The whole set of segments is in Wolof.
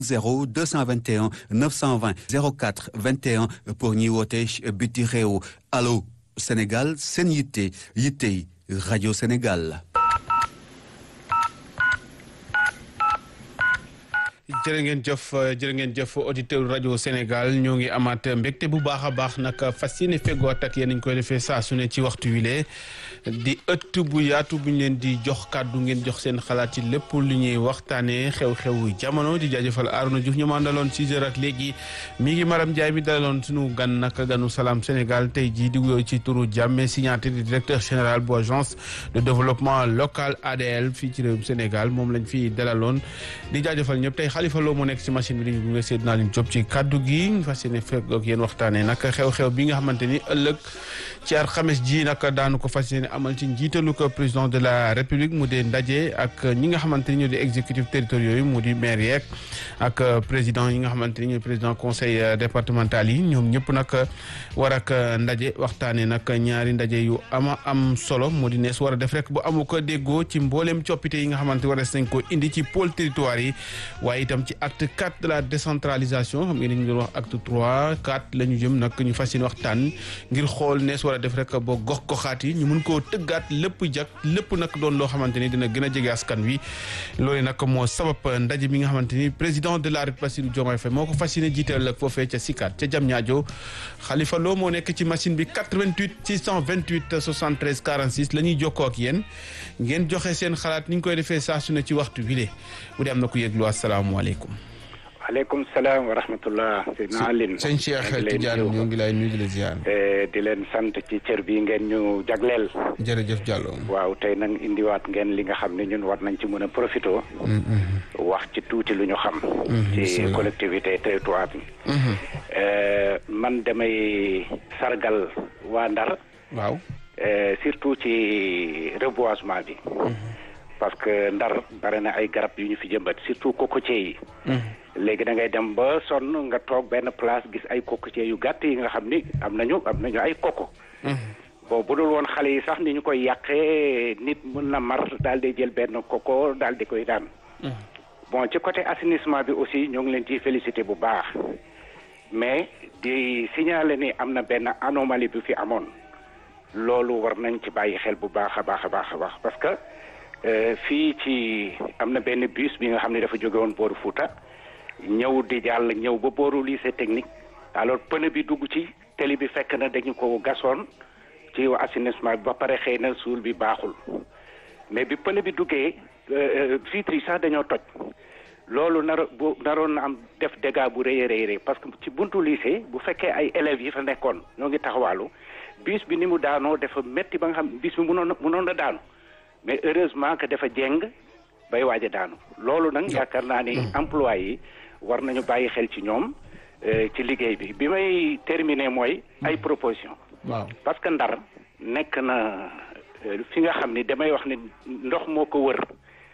0 221 920 04 21 pour ñuy woote biti réew allo Sénégal seen yitte yittey rajo Sénégal. jërë ngeen jëf jërë ngeen jëf auditeur rajo Sénégal ñoo ngi amaat mbégte bu baax a baax nag fas yéene feggoot ak yéen ñu koy defee saa su ne ci waxtu wile di ëtt bu yaatu bu ñu leen di jox kàddu ngeen jox seen xalaat ci lépp lu ñuy waxtaanee xew-xew jamono di jaajëfal Arouna Diouf ñu mandaloon 6 heures ak léegi mi ngi Maram Ndiaye mi dalaloon sunu gan nag ganu Salam Sénégal tey jii di wuyoo ci turu Diamé Signaté di directeur général bu agence de développement local ADL fii ci réewum Sénégal moom lañ fi dalaloon di jaajëfal ñëpp tey Xalifa Lo moo nekk ci machine bi ñu ngi Seydina Line Diop ci kaddu gi ñu fas yéene fekk ak yéen waxtaanee nag xew-xew bi nga xamante ni ëllëg ci alxames ji nag daanu ko fas yéene amal ci njiitalu ko président de la république mu dee ndaje ak ñi nga xamante ni ñoo di exécutif territoriaux yi mu di maire yeeg ak président yi nga xamante ni ñooy président conseil départemental yi ñoom ñëpp nag war ak ndaje waxtaanee nag ñaari ndaje yu ama am solo mu di nees war a def rek bu amu ko déggoo ci mbooleem coppite yi nga xamante war nañ ko indi ci pôle territoire yi waaye itam ci acte 4 de la décentralisation xam ngeen ñu doon wax acte 3 4 la ñu jëm nag ñu fas yéene waxtaan ngir xool nees war a def rek ba gox goxaat yi ñu mun koo tëggaat lépp jag lépp nag doon loo xamante ni dina gën a jege askan wi loolu nag moo sabab ndaje mi nga xamante ni président de la République Bassirou Diomaye Faye moo ko fas yéene jiiteel ak foofee ca Sicap ca Diamniadio Khalifa Lo moo nekk ci machine bi 88 628 73 46 la ñuy jokkoo ak yéen ngeen joxe seen xalaat ni ñu koy defee saa su ne ci waxtu bi bu dee am na ku yëglu asalaamaaleykum. waaleykum salaam wa rahmatullah. Seydina Aline sëñ Cheikh Tidiane ñoo ngi lay nuyu di la ziar. di leen sant ci cër bi ngeen ñu jagleel. jërëjëf Diallo. waaw tey nag indiwaat ngeen li nga xam ne ñun war nañ ci mën a profité. wax ci tuuti lu ñu xam. ci collectivité territoire bi. man damay sargal waa Ndar. waaw. surtout ci reboisement bi. parce que ndar bare na ay garab yu ñu fi jëmbat surtout cocotier yi. léegi da ngay dem ba sonn nga toog benn place gis ay cocotier yu gàtt yi nga xam ni am nañu am nañu ay coco. bon bu dul woon xale yi sax ni ñu koy yàqee nit mën na mar daal di jël benn coco daal di koy daan. bon ci côté assainissement bi aussi ñoo ngi leen ciy félicité bu baax mais di signaler ni am na benn anomalie bu fi amoon loolu war nañ ci bàyyi xel bu baax a baax a baax a baax parce que. fii ci am na benn bus bi nga xam ne dafa jóge woon booru Fouta ñëw di jàll ñëw ba booru lycée technique alors pneu bi dugg ci télé bi fekk na dañu ko gasoon ci assainissement bi ba pare xëy na suul bi baaxul mais bi pneu bi duggee vitres yi sax dañoo toj loolu nar bu naroon na am def dégâts bu rëy a rëy parce que ci buntu lycée bu fekkee ay élèves yi fa nekkoon ñoo ngi taxawaalu bus bi ni mu daanoo dafa métti ba nga xam bus bi mënoon na mënoon na daanu. mais heureusement que dafa jeng bay waaj a daanu loolu nag yaakaar naa ni emploi yi war nañu bàyyi xel ci ñoom ci liggéey bi bi may terminer mooy ay proposition waaw parce que ndar nekk na fi nga xam ni damay wax ni ndox moo ko wër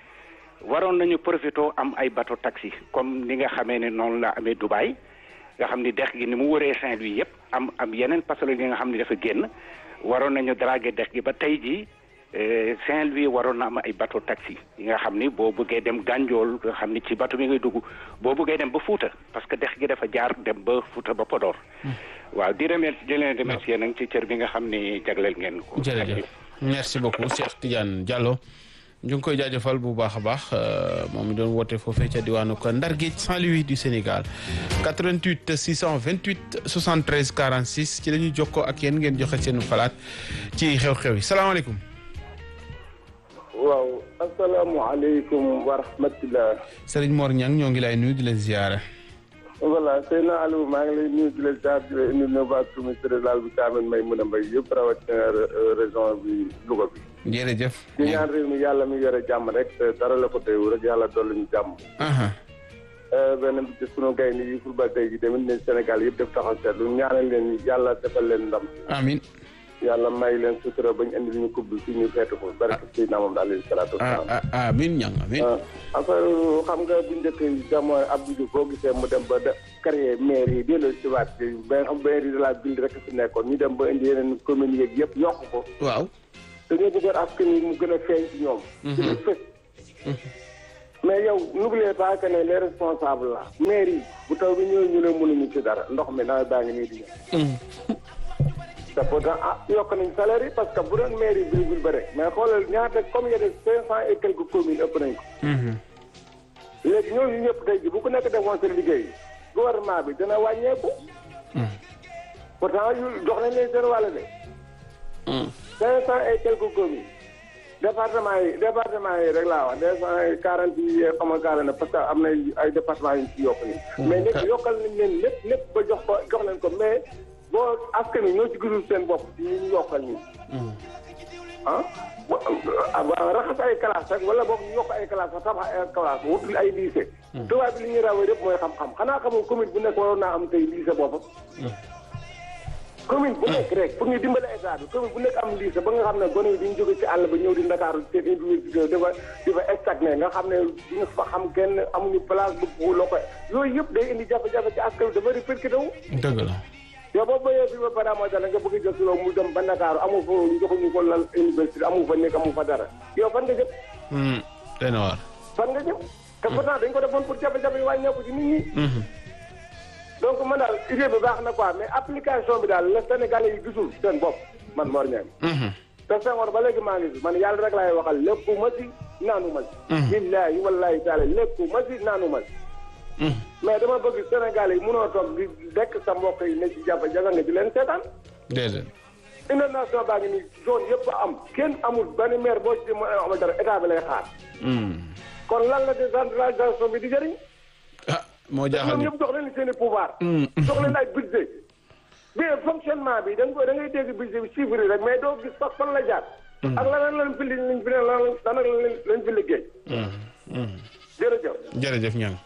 waroon nañu profité am ay bateau taxi comme ni nga xamee ne noonu la amee Dubaï nga xam ni dex gi ni mu wëree Saint-Louis yëpp am am yeneen passager yi nga xam ni dafa génn waroon nañu draguer dex gi ba tey jii Saint-Louis waroon na am ay bateau taxi yi nga xam ni boo bëggee dem Gànjool nga xam ni ci bateau bi ngay dugg boo bëggee dem ba Fuuta parce que dex gi dafa jaar dem ba Fuuta ba Podor. waaw di remercier di leen remercier nag ci cër bi nga xam ni jagleel ngeen ko. jërëjëf merci beaucoup Cheikh Tidiane Diallo ñu ngi koy jaajëfal bu baax a baax moom mi doon woote foofee ca diwaanu ko Ndar Géej Saint-Louis du Sénégal 88 628 73 46 ci la ñuy jokkoo ak yéen ngeen joxe seen xalaat ci xew-xew yi salaamaaleykum. waaw asalaamaaleykum wa rahmatulah. Serigne Mor Niang ñoo ngi lay nuyu di la ziyaara. voilà Seydina Aliou maa ngi lay nuyu di la ziar di la indi nuyu ministre rural bi Thiamène may mën a mbay yëpp rawatina région bi Louga bi. jërëjëf. di ñaan réew mi yàlla mi yore jàmm rek dara la ko teewu rek yàlla dolli ñu jàmm. benn bi ci sunu gaynde yi football tey ji tamit ne Sénégal yëpp def taxaw seetlu ñaanal leen yàlla defal leen ndam. amiin. yàlla may leen sutura bañ indi ñu coupe bi fi ñu feetu ko barke Seydina moom alayhi salaatu wasalaam amiin ñang amiin affaire xam nga bu njëkk jamono Abdou Diouf boo gisee mu dem ba de créer maire yi delloo si waat ba nga xam maire yi de la ville rek fi nekkoon ñu dem ba indi yeneen communes yeeg yëpp yokk ko waaw dañoo bëggoon askan wi mu gën a feeñ ci ñoom gën a fës mais yow n'oubliez pas que ne les responsables là maire yi bu taw bi ñëwee ñu ne mënuñu ci dara ndox mi nawet baa ngi nii di ñëw te pourtant ah yokk nañ salaire yi parce que bu doon maire yi virgule ba rek mais xoolal ñaata comme yene cinq cent et quelques communes ëpp nañ ko léegi ñooñu ñëpp tey ji bu ku nekk defoon seen liggéey gouvernement bi dana wàññeeku pourtant yu jox nañ leen seen wàll de cinq cent et quelques communes département yi département yi rek laa wax deux cent et quarante yi xam nga quarante parce que am na ay département yu ci yokk nii mais léegi yokkal nañ leen lépp lépp ba jox ko jox leen ko mais boo askan wi ñoo ci gisul seen bopp ci ñu ñu yokkal nii ah raxas ay classe rek wala boog ñu yokk ay classe sax tabax ay classe wutul ay lycée tubaab bi li ñuy rawee yëpp mooy xam-xam xanaa xamul commune bu nekk waroon naa am tey lycée boppam commune bu nekk rek pour ñu dimbale état bi commune bu nekk am lycée ba nga xam ne gone yi duñ jóge ci àll ba ñëw di Ndakaaru seen université dafa dafa stagné nga xam ne duñu fa xam kenn amuñu place bu bu loo koy yooyu yëpp day indi jafe-jafe ci askan wi dafa répercuté wu dëgg la yow boo béyee fii ba pare amoo dara nga bëgg a jël si loolu mu dem ba Ndakaaru amu fa joxuñu ko lal université amu fa nekk amu fa dara yow fan nga jëm day na waar fan nga jëm te pourtant dañ ko defoon pour jafe-jafe yi wàññeeku ci nit ñi donc man daal idée bi baax na quoi mais application bi daal la Sénégalais yi gisul seen bopp man Mor Niang te Senghor ba léegi maa ngi fi man yàlla rek laay waxal lépp ma si naanu ma si billaahi wallaahi taala lépp ma si naanu ma si mais dama bëgg Sénégalais yi mënoo toog di dekk sa mbokk yi ne ci jafe-jafe nga di leen seetaan déedéet inondation baa ngi nii zone yëpp am kenn amul benn maire boo ci mën a amal dara état bi lay xaar kon lan la décentralisation bi di jëriñ ah moo jaaxal ñoom ñëpp jox leen seen i pouvoir jox leen ay budget mais fonctionnement bi da nga koy da ngay dégg budget bi chiffre yi rek mais doo gis sax fan la jaar ak lan lañ fi li lañ fi lan lan lañ fi liggéey jërëjëf jërëjëf ñang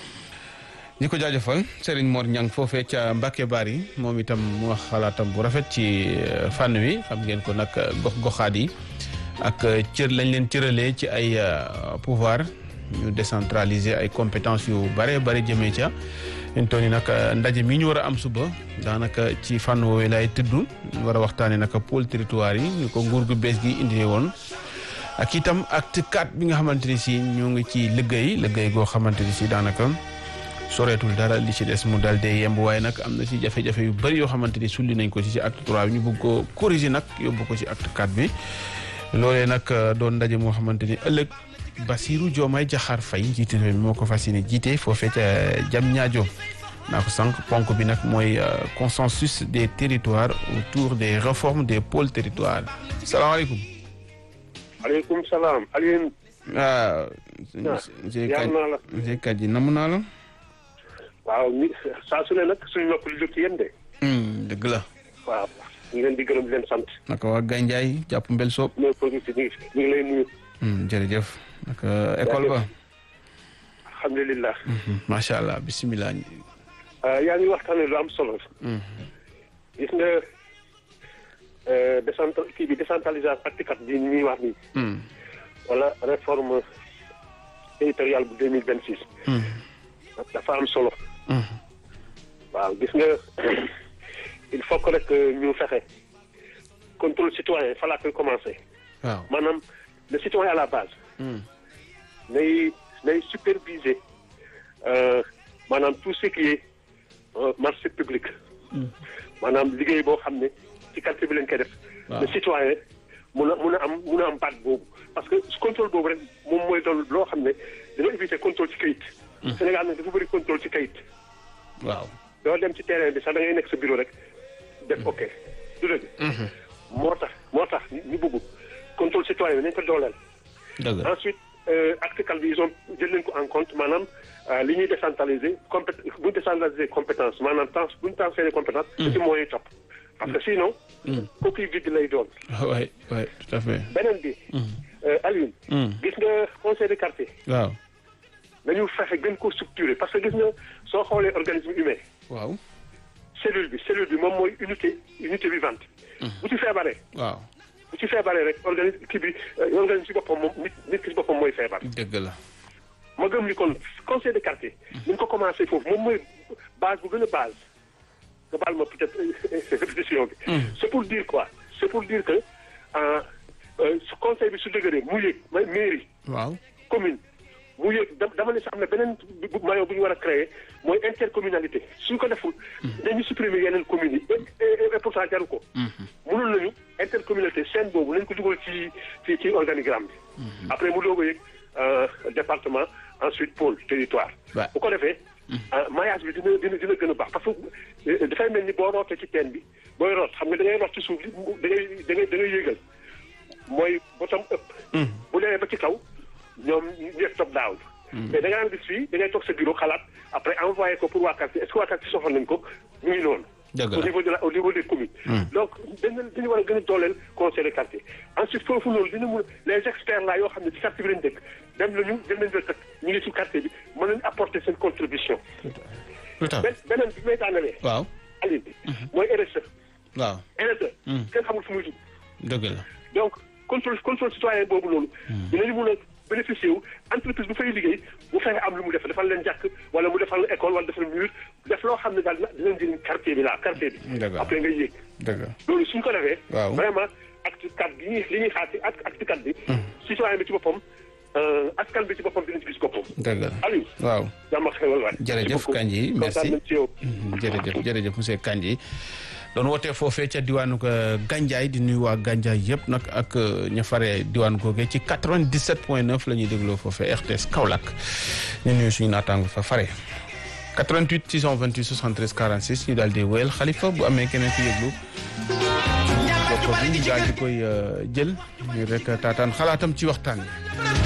ñi ko jaajëfal Serigne Mor Ñang foofee ca Mbacke Bari moom itam mu wax xalaatam bu rafet ci fànn wi xam ngeen ko nag gox goxaat yi ak cër lañ leen cëralee ci ay pouvoir ñu décentraliser ay compétences yu bare bare jëmee ca ñu toll nii nag ndaje mi ñu war a am suba daanaka ci fànn woowee lay tudd ñu war a waxtaanee nag pôle territoire yi ñu ko nguur gu bees gi indi woon ak itam acte 4 bi nga xamante ni si ñu ngi ci liggéey liggéey goo xamante ni si daanaka soreetul dara li ci des mu dal dee yemb waaye nag am na ci jafe-jafe yu bëri yoo xamante ni sulli nañ ko ci ci acte 3 bi ñu bëgg ko corriger nag yóbbu ko ci acte 4 bi loolee nag doon ndaje moo xamante ni ëllëg Bassirou Diomaye Diakhar Faye njiitu réew mi moo ko fas yéene jiite foofee ca jam ñaajo naa ko sànq ponk bi nag mooy consensus des territoires autour des réformes des pôles territoires salaamaaleykum. aleykum salaam Alioune. waaw. yàlla naa la monsieur Kadji namu naa la. waaw ni saa su ne nag suñu nopp li jóg ci yéen de. dëgg la. waaw ñu leen di gërëm di leen sant. naka waa Gandiaye jàpp mbel soob. ñooy producteur ñu ngi lay nuyu. jërëjëf. naka école ba. alhamdulilah. macha allah bisimilah. yaa ngi waxtaanee lu am solo. gis nga décent kii bi décentralisation acte bi ñuy wax nii. wala réforme territoriale bu deux mille vingt six. dafa am solo. waaw gis nga il faut que rek ñu fexe contrôle citoyen fa laa koy commencé. waaw maanaam le citoyen à la base. nay nay superviser maanaam tout ce qui est marché public. maanaam liggéey boo xam ne ci quartier bi lañ koy def. le citoyen mun a mun a am mun a am baat boobu parce que contrôle boobu rek moom mooy doon loo xam ne dina éviter contrôle ci kayit. Sénégal nag dafa bëri contrôle ci kayit. waaw doo dem ci terrain bi sax da ngay nekk sa bureau rek def ok du dëgg. moo tax moo tax ñu bëgg contrôle citoyen bi nañ ko dooleel. dëgg ensuite acte calme bi ils ont jël nañ ko en compte maanaam li ñuy décentraliser compé bu ñu décentraliser compétence maanaam trans bu ñu transférer compétence. ci mooy topp parce que sinon. coquille vide lay doon. waay waay tout à fait. beneen bi. Alioune. gis nga conseil de quartier. waaw. nañu fexe gën ko structurer parce que gis nga soo xoolee organisme humain. waaw. cellule bi cellule bi moom mooy unité unité vivante. bu ci feebaree. waaw. bu ci feebaree rek organisme kii bi organisme ci boppam moom nit nit ki ci boppam mooy feebar. dëgg la. ma gëm ni kon conseil de quartier. ni ñu ko commencé foofu moom mooy base bu gën a base. nga baal ma peut-être répétition bi. c'est pour dire quoi c'est pour dire que su conseil bi su dëgëree mu yëg mairie. waaw. commune mu yëg dama ne sax am na beneen maillon bu ñu war a créer mooy intercommunalité suñ ko deful dañu supprimer yeneen communes yi et pourtant jaru ko mënul nañu intercommunalité seen boobu nañ ko dugal ci ci ci organigramme bi après mu doog a yëg département ensuite pôle territoire bu ko defee maillage bi dina dina dina gën a baax parce que dafay mel ni boo rootee ci teen bi booy root xam nga da ngay root ci suuf bi da ngay da ngay da ngay yéegal mooy bottom up bu demee ba ci kaw ñoom ñëpp top down mais da ngaa gis fii da ngay toog sa bureau xalaat après envoyé ko pour waa quartier est-ce que waa quartier soxla nañ ko ñu ngi noonu au niveau de la au niveau des communes donc dañu dañu war a gën a dooleel conseil de quartier ensuite foofu loolu dina mun les experts là yoo xam ne ci quartier bi lañ dëkk dem nañu dem nañ dëkk ñu ngi ci quartier bi mën nañu apporter seen contribution beneen bi may daanalee waaw Aliou bi mooy RSE waaw RSE kenn xamul fu muy dugg dëgg la donc contrôle contrôle citoyen boobu loolu dinañu mun a bénéficier wu entreprise bu fay liggéey bu fexe am lu mu def defal leen jàkk wala mu defal école wala defal mur def loo xam ne daal dina njëriñ quartier bi laa quartier bi après nga yéeg dëgg loolu suñ ko defee waaw vraiment acte quatre bi ñuy li ñuy xaar ci acte quatre bi citoyen bi ci boppam askan bi ci boppam dinañ ci gis boppam dëgg la Aliou waaw jàmm ak xewal waay jërëjëf Kandji merci jërëjëf jërëjëf monsieur Kandji doon wootee foofee ca diwaanu Gandiaye di nuyu waa Gandiaye yëpp nag ak ña faree diwaanu googee ci 97 point 9 la ñuy dégloo foofee RTS Kaolack ñu nuyu suñu naataango fa fare 88 628 73 46 ñu daal di wéyal xalifa bu amee keneen ku yëglu jokko bi ñu daal di koy jël ñu rek taataan xalaatam ci waxtaan bi